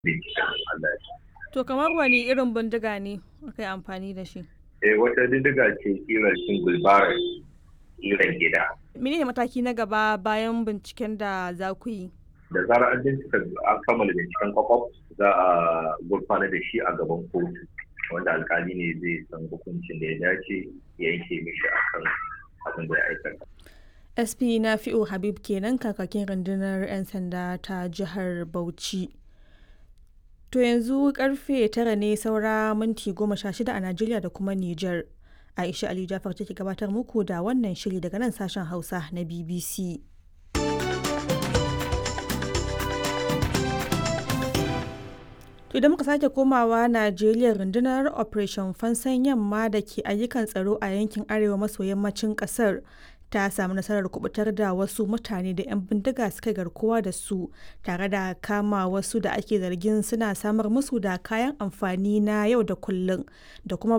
binciken Allah ya To kamar wani irin bindiga ne aka yi amfani da shi? Eh wata bindiga ce kirar single barrel kiran gida. Menene mataki na gaba bayan binciken da za ku yi? Da zarar an bincika an kammala binciken kwakwaf za a gurfana da shi a gaban kotu wanda alkali ne zai san hukuncin da ya dace ya yanke mishi akan abin da ya aikata. SP na fi'o Habib kenan kakakin rundunar 'yan sanda ta jihar Bauchi. To yanzu karfe tara ne saura minti goma sha shida a Najeriya da kuma Nijar. Aisha Ali Jafar take gabatar muku da wannan shiri daga nan sashen Hausa na BBC. To idan muka sake komawa Najeriya rundunar Operation Fansan Yamma da ke ayyukan tsaro a yankin arewa maso yammacin kasar ta samu nasarar kubutar da wasu mutane da 'yan bindiga suka garkuwa da su tare da kama wasu da ake zargin suna samar musu da kayan amfani na yau da kullum da kuma